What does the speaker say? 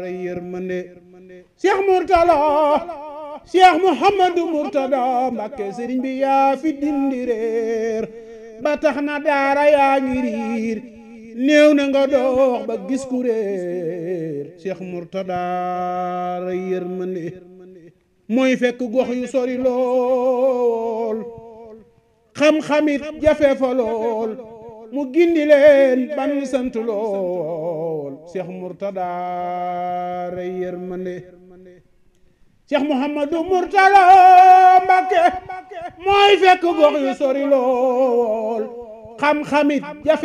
yërmande Cheikh Mourtala Cheikh Mouhamadou Mourtada Mbacké sëriñ bi yaa fi dindi réer ba tax na daara yaa ngi riir néew na nga dox ba gis ku réer Cheikh Mourtada ray yërmande mooy fekk gox yu sori lool xam-xamit jafe fa lool mu gindi leen ban sant lool Cheikh Mourtada ray yërmande Cheikh Mouhamadou Mourtala Mbacké mooy fekk gox yu sori lool xam-xamit jafe